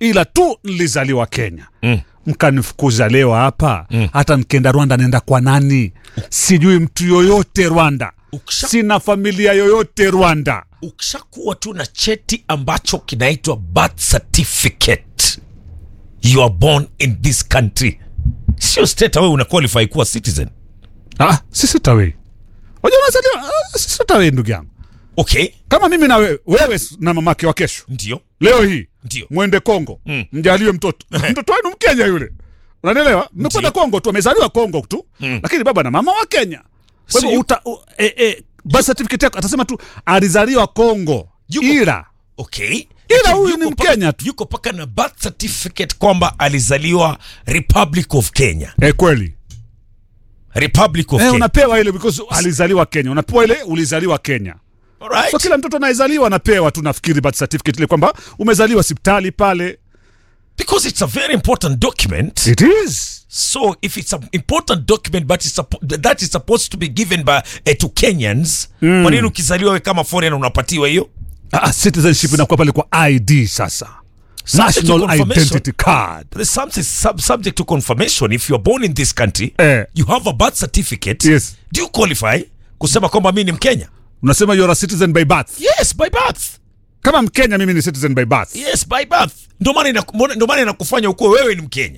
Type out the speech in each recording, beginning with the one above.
ila tu nilizaliwa kenya Mm. mkanifukuza leo hapa hata nikienda rwanda naenda kwa nani sijui mtu yoyote rwanda Ukisha- sina familia yoyote rwanda ukishakuwa tu na cheti ambacho kinaitwa birth certificate you are born in this country sio state wewe una qualify kuwa citizen ah, sisi tawei wajua unazaliwa ah, sisi tawei ndugu yangu okay kama mimi na wewe wewe na mamake wa kesho ndio leo hii Ndio. mwende kongo Mm. mjaliwe mtoto mtoto wenu mkenya yule unanielewa mmekwenda kongo tu amezaliwa kongo tu lakini baba na mama wa kenya kwa So hivyo you- uta- u- e, e, birth certificate yako atasema tu alizaliwa kongo Yuko- ila okay Ila Lakini huyu yuko ni paka- Mkenya tu. yuko paka na birth certificate kwamba alizaliwa republic of kenya e, kweli republic of e, kenya unapewa ile because alizaliwa kenya unapewa ile ulizaliwa kenya Alright. so kila mtoto anayezaliwa anapewa tu nafikiri birth certificate ile kwamba umezaliwa hospitali pale because it's a very important document it is so if it's an important document but it's suppo- that is supposed to be given by uh, to kenyans mm. kwa nini ukizaliwa we kama foreigner unapatiwa hiyo ah, citizenship inakuwa pale kwa id sasa Subject to national confirmation. identity card There's something sub subject to confirmation if you are born in this country Eh. you have a birth certificate Yes. do you qualify kusema kwamba mi ni mkenya unasema you're a citizen by birth yes by birth kama mkenya mimi ni citizen by birth yes by birth ndio maana inaku- mbona- ndio maana inakufanya ukuwe wewe ni mkenya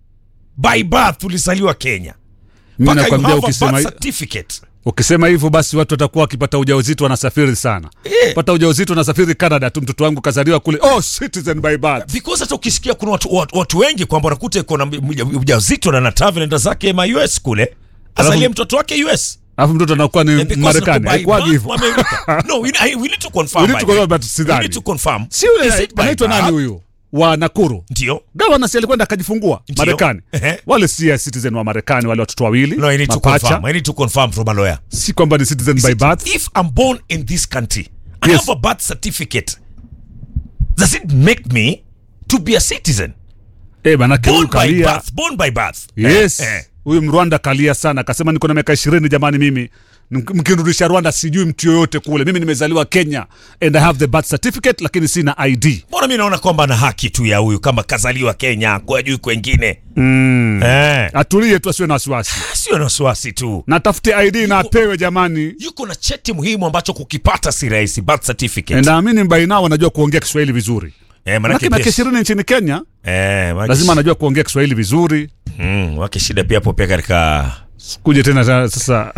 by birth ulizaliwa kenya mimi mpaka you nakwambia have a ukisema, birth certificate ukisema hivyo basi watu watakuwa wakipata ujauzito wanasafiri sana Eh. pata ujauzito wanasafiri canada tu mtoto wangu kazaliwa kule oh citizen by birth because hata ukisikia kuna watu, watu, watu wengi kwamba unakuta iko na mja- ujauzito na na travel enda zake ma US kule azalie mtoto wake US alafu mtoto anakuwa ni Eh, because marekani by haikuwagi birth hivyo America. no we, I- we need to confirm We need by to the way. confirm, but We sidhani. need to confirm si Is yule it by anaitwa nani birth? huyu wa nakuru ndio gavana si alikwenda akajifungua Ndio. marekani Ehe. wale si ya citizen wa marekani wale watoto wawili no I need to mapacha confirm I need to confirm from a lawyer si kwamba ni citizen by birth if I'm born in this country I Yes. have a birth certificate does it make me to be a citizen eh manake born huyu by kalia birth born by birth yes Eh, eh. huyu mrwanda kalia sana akasema niko na miaka ishirini jamani mimi Mk- mkinirudisha rwanda sijui mtu yoyote kule mimi nimezaliwa kenya and i have the birth certificate lakini sina id mbona mi naona kwamba na haki tu ya huyu kama kazaliwa kenya kwa juu kwengine mm. eh. atulie tu asiwe na wasiwasi sio na wasiwasi tu na tafute id na apewe jamani yuko na cheti muhimu ambacho kukipata si rahisi birth certificate naamini mbainao anajua kuongea kiswahili vizuri eh, manake manake miaka pia- ishirini nchini kenya eh, manake lazima anajua kuongea kiswahili vizuri mm, wake shida pia hapo pia katika kuje tena ta- sasa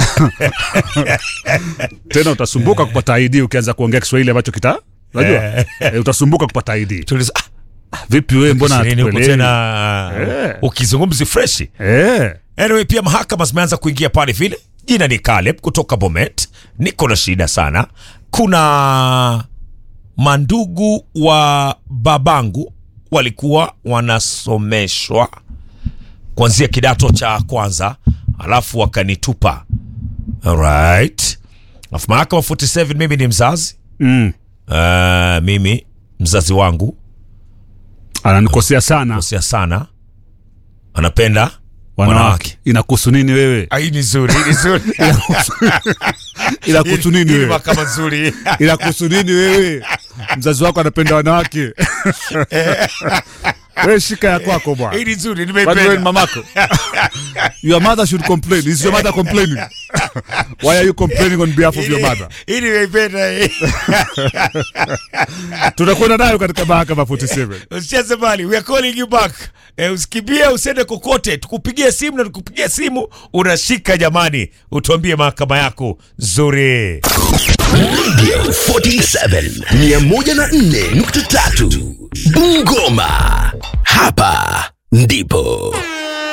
tena utasumbuka kupata id ukianza kuongea kiswahili ambacho kita unajua eh, utasumbuka kupata id tuliza ah, vipi wewe mbona ishirini huko hatukuelewi? tena Eh. ukizungumzi freshi eh anyway pia mahakama zimeanza kuingia pale vile jina ni Caleb kutoka Bomet niko na shida sana kuna mandugu wa babangu walikuwa wanasomeshwa kuanzia kidato cha kwanza alafu wakanitupa alright alafu mahakama 47 mimi ni mzazi mm. uh, mimi mzazi wangu ananikosea sana kosea sana anapenda wanawake wanawake inakuhusu nini wewe Ah, hii ni nzuri hii ni nzuri inakuhusu nini Hii ni wewe mahakama nzuri inakuhusu nini wewe mzazi wako anapenda wanawake wewe shika ya kwako bwana hii ni nzuri Kwani wewe ni nimeipenda mamako your mother should complain is your mother complaining why are you complaining on behalf of your mother hii nimeipenda hii. tutakwenda nayo katika mahakama 47 usicheze mbali we are calling you back eh, usikimbie usiende kokote tukupigie simu na tukupigia simu unashika jamani utuambie mahakama yako nzuri 47 104.3 Bungoma. Hapa ndipo